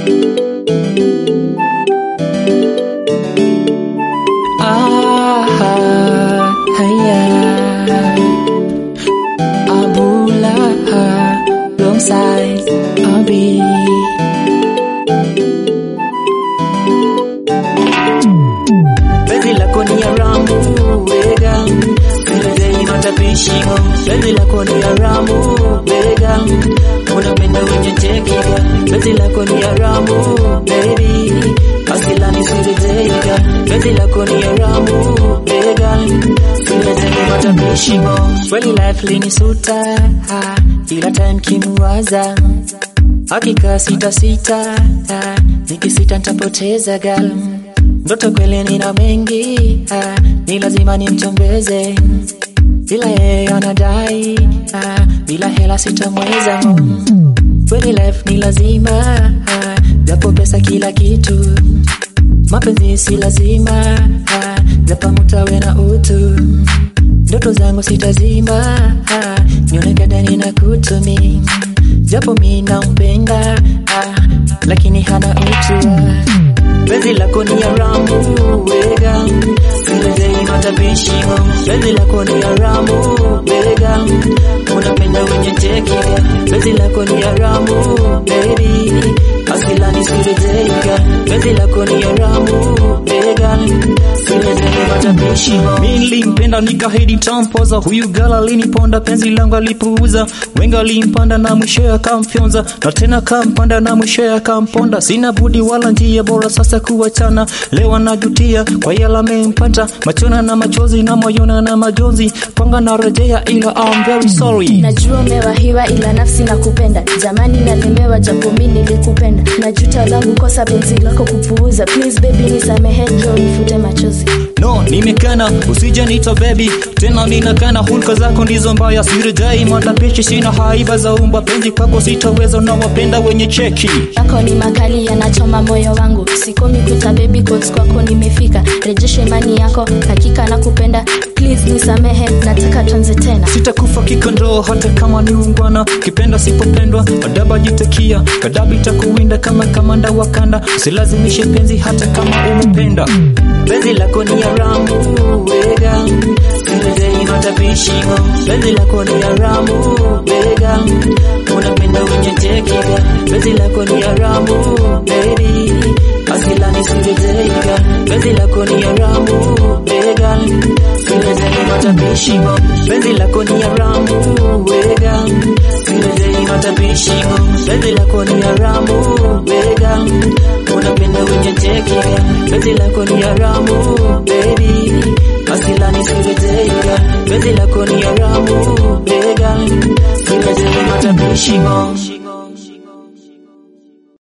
Ah, haya. Abula, wrong side, Abi. Penzi lako ni haramu, wega. Siwezei matapishimo. Penzi lako ni haramu, wega. Unapenda wenye tekiga. Penzi lako ni haramu, baby. Asilani siwezeiga. Penzi lako ni haramu, wega. Siwezei matapishimo. Kweli life linisuta, ah, kila time kimuwaza hakika sita sita, ah, nikisita nitapoteza gal ndoto kweli nina mengi ah, ni lazima nimtembeze ila yeye anadai ah, bila hela sitamweza kweli life ni lazima ah, japo pesa kila kitu mapenzi si lazima ah, japo mutawe na utu ndoto zangu sitazima ah, nionekane nina kutumi japo mi nampenda ah, lakini hana utu ah. Penzi lako ni haramu, wega. Siwezei matapishimo. Penzi lako ni haramu, wega. Unapenda wenye tekiga. Penzi lako ni haramu, baby. Asilani siwezeiga. Penzi lako ni haramu, wega. Siwezei matapishimo. Mi nilimpenda nikahidi tampoza, huyu gala aliniponda, penzi langu alipuuza. Wengi alimpanda na mwishowe akamfyonza, na tena kampanda na mwishowe akamponda. Sina budi wala njia bora sasa kuachana, leo anajutia kwa yala amempata, machona na machozi na moyona na majonzi, panga na rejea, ila I'm very sorry. Najua umewahiwa ila nafsi na kupenda jamani, nalemewa japo mi nilikupenda. Najuta langu kosa penzi lako kupuuza. Please baby nisamehe, njoo nifute machozi. No, nimekana usije nita baby tena ninakana, hulka zako ndizo mbaya, sirejai matapishi, sina haiba za umba, penzi kwako sitaweza, na wapenda wenye cheki yako ni makali yanachoma moyo wangu, sikomi kuta baby quotes kwako nimefika. Rejesha imani yako, hakika nakupenda. Please nisamehe, nataka tuanze tena. sitakufa kikondoo hata kama ni ungwana kipenda sipopendwa adaba jitakia kadabi takuwinda kama kamanda wa kanda usilazimishe penzi hata kama umependa Penzi lako ni haramu, wega. Siwezei matapishimo. Penzi lako ni haramu, wega. Unapenda wenye tekiga. Penzi lako ni haramu, baby. Asilani siwezeiga. Penzi lako ni haramu, wega. Siwezei matapishimo. Penzi lako ni haramu, wega. Siwezei matapishimo. Penzi lako ni haramu, wega. Unapenda wenye tekiga. Penzi lako ni haramu, baby. Asilani siwezeiga. Penzi lako ni haramu, wega. Siwezei matapishimo.